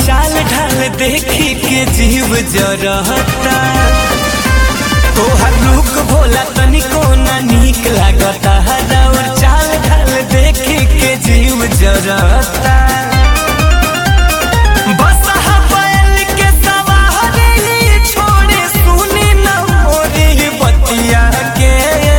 चाल ढाल देखी के जीव जरता तोहर लुक भोला तनिको ना नीक लागता और चाल ढाल देखी के जीव जरता बस बैल के सवारी छोड़े सुनी न मोरी बतिया के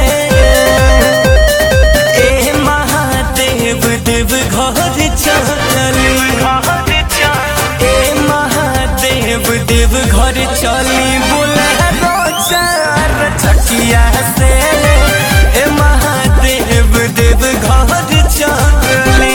ए महादेव देव घर चली ए महादेव देव घर चली बोले चार छकिया से ए महादेव देव घर चली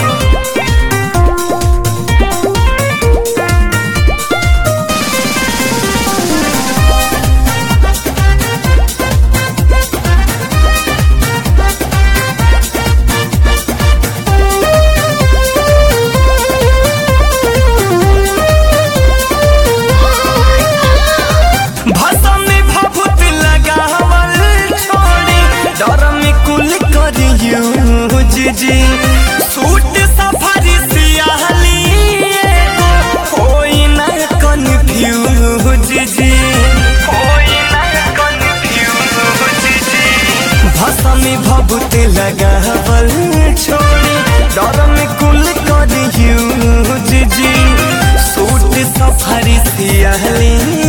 भाषा में भभूत लगावल छोड़ी डर में कुल करियो जी सूट सफारी सियाहली एगो होई ना कन्फ्यूज जी होई ना कन्फ्यूज जी भाषा में भभूत लगावल छोड़ी डर में कुल करियो जी सूट सफारी सियाहली